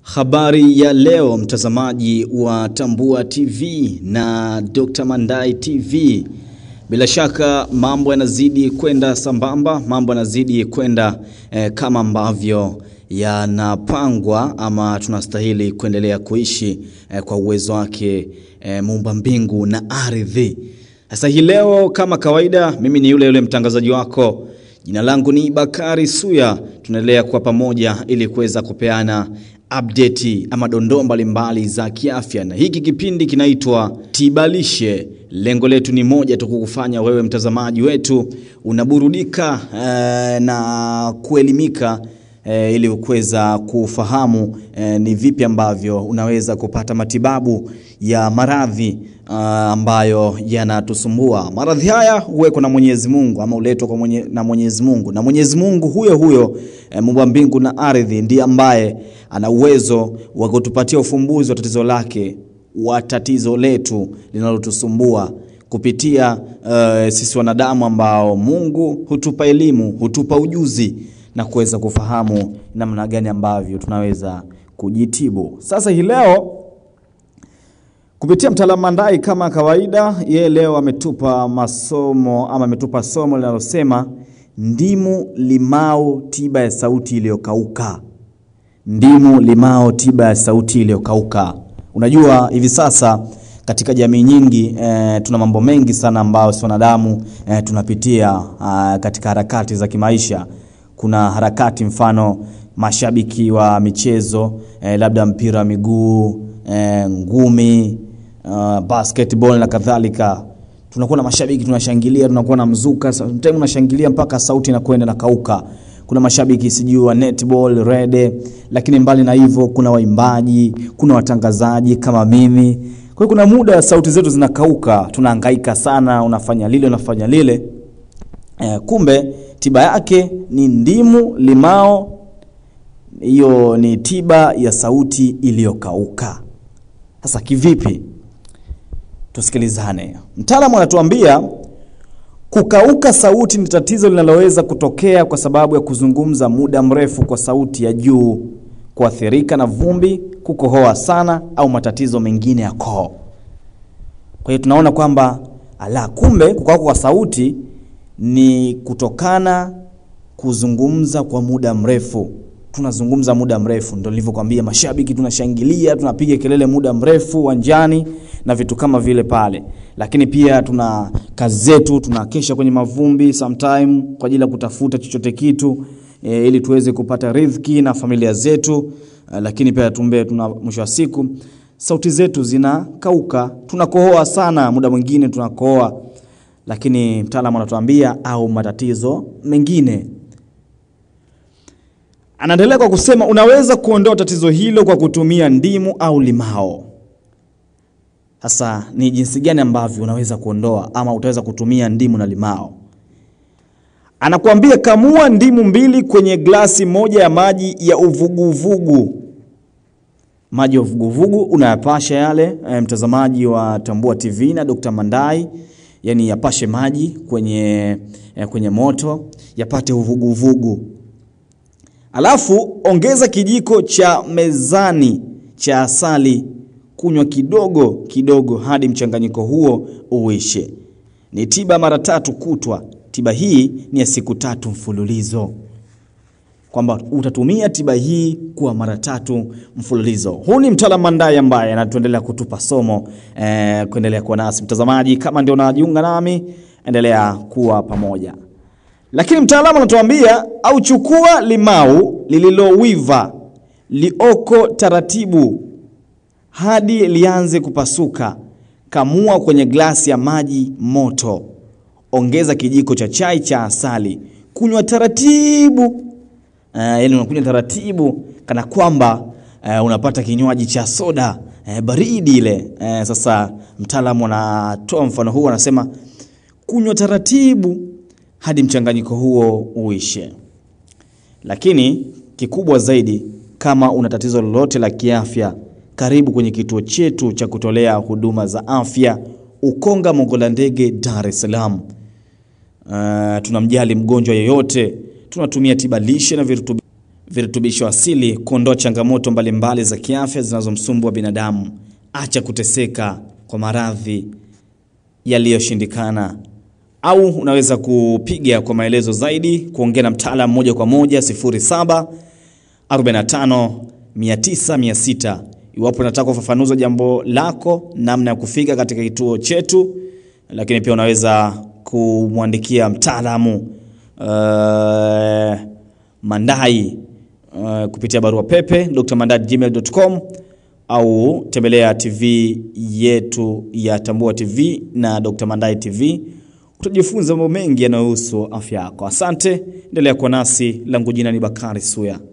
Habari ya leo mtazamaji wa Tambua TV na Dr. Mandai TV. Bila shaka mambo yanazidi kwenda sambamba, mambo yanazidi kwenda eh, kama ambavyo yanapangwa ama tunastahili kuendelea kuishi eh, kwa uwezo wake eh, muumba mbingu na ardhi. Sasa hii leo kama kawaida, mimi ni yule yule mtangazaji wako Jina langu ni Bakari Suya. Tunaendelea kwa pamoja ili kuweza kupeana update ama dondoo mbalimbali za kiafya, na hiki kipindi kinaitwa Tibalishe. Lengo letu ni moja tu, kukufanya wewe mtazamaji wetu unaburudika eh, na kuelimika eh, ili kuweza kufahamu eh, ni vipi ambavyo unaweza kupata matibabu ya maradhi uh, ambayo yanatusumbua. Maradhi haya huwekwa na Mwenyezi Mungu ama huletwa kwa mwenye, na Mwenyezi Mungu, na Mwenyezi Mungu huyo huyo eh, muumba mbingu na ardhi ndiye ambaye ana uwezo wa kutupatia ufumbuzi wa tatizo lake wa tatizo letu linalotusumbua kupitia uh, sisi wanadamu ambao Mungu hutupa elimu, hutupa ujuzi na kuweza kufahamu namna gani ambavyo tunaweza kujitibu. Sasa hii leo kupitia mtaalamu Mandai kama kawaida, yeye leo ametupa masomo ama ametupa somo linalosema ndimu limao tiba ya sauti iliyokauka. Ndimu limao tiba ya sauti iliyokauka. Unajua hivi sasa katika jamii nyingi e, tuna mambo mengi sana ambayo si wanadamu e, tunapitia a, katika harakati za kimaisha. Kuna harakati mfano mashabiki wa michezo e, labda mpira wa miguu e, ngumi uh, basketball na kadhalika. Tunakuwa na mashabiki tunashangilia, tunakuwa na mzuka, sometimes unashangilia mpaka sauti inakwenda na kauka. Kuna mashabiki sijui wa netball, rede, lakini mbali na hivyo kuna waimbaji, kuna watangazaji kama mimi. Kwa hiyo kuna muda sauti zetu zinakauka, tunahangaika sana, unafanya lile unafanya lile. Eh, kumbe tiba yake ni ndimu limao. Hiyo ni tiba ya sauti iliyokauka. Sasa kivipi? Tusikilizane. Mtaalamu anatuambia kukauka sauti ni tatizo linaloweza kutokea kwa sababu ya kuzungumza muda mrefu kwa sauti ya juu, kuathirika na vumbi, kukohoa sana au matatizo mengine ya koo. Kwa hiyo tunaona kwamba ala, kumbe kukauka kwa sauti ni kutokana kuzungumza kwa muda mrefu tunazungumza muda mrefu, ndio nilivyokuambia, mashabiki tunashangilia, tunapiga kelele muda mrefu uwanjani na vitu kama vile pale, lakini pia tuna kazi zetu, tunakesha kwenye mavumbi sometime kwa ajili ya kutafuta chochote kitu e, ili tuweze kupata riziki na familia zetu e, lakini pia tumbe, tuna mwisho wa siku sauti zetu zinakauka, tunakohoa sana, muda mwingine tunakohoa, lakini mtaalamu anatuambia au matatizo mengine Anaendelea kwa kusema unaweza kuondoa tatizo hilo kwa kutumia ndimu au limao. Sasa ni jinsi gani ambavyo unaweza kuondoa ama utaweza kutumia ndimu na limao? Anakuambia kamua ndimu mbili kwenye glasi moja ya maji ya uvuguvugu. Maji ya uvuguvugu unayapasha yale, e, mtazamaji wa Tambua TV na Dr. Mandai, yani yapashe maji kwenye, e, kwenye moto yapate uvuguvugu. Alafu ongeza kijiko cha mezani cha asali, kunywa kidogo kidogo hadi mchanganyiko huo uishe. Ni tiba mara tatu kutwa. Tiba hii ni ya siku tatu mfululizo, kwamba utatumia tiba hii kwa mara tatu mfululizo. Huu ni mtaalamu Mandai ambaye anatuendelea kutupa somo eh, kuendelea kuwa nasi mtazamaji. Kama ndio unajiunga nami, endelea kuwa pamoja lakini mtaalamu anatuambia au chukua limau lililowiva lioko taratibu hadi lianze kupasuka. Kamua kwenye glasi ya maji moto, ongeza kijiko cha chai cha asali, kunywa taratibu. Uh, yani unakunywa taratibu kana kwamba uh, unapata kinywaji cha soda uh, baridi ile. Uh, sasa mtaalamu anatoa mfano huu, anasema kunywa taratibu hadi mchanganyiko huo uishe. Lakini kikubwa zaidi, kama una tatizo lolote la kiafya, karibu kwenye kituo chetu cha kutolea huduma za afya Ukonga Mongola Ndege, Dar es Salaam. Uh, tunamjali mgonjwa yeyote, tunatumia tiba lishe na virutubi virutubisho asili kuondoa changamoto mbalimbali za kiafya zinazomsumbua binadamu. Acha kuteseka kwa maradhi yaliyoshindikana. Au unaweza kupiga kwa maelezo zaidi, kuongea na mtaalamu moja kwa moja 07 45 900 600 iwapo unataka ufafanuzi wa jambo lako, namna ya kufika katika kituo chetu, lakini pia unaweza kumwandikia mtaalamu uh, Mandai uh, kupitia barua pepe drmandai@gmail.com au tembelea TV yetu ya Tambua TV na Dr. Mandai TV. Utajifunza mambo mengi yanayohusu afya yako. Asante, endelea kuwa nasi. Langu jina ni Bakari Suya.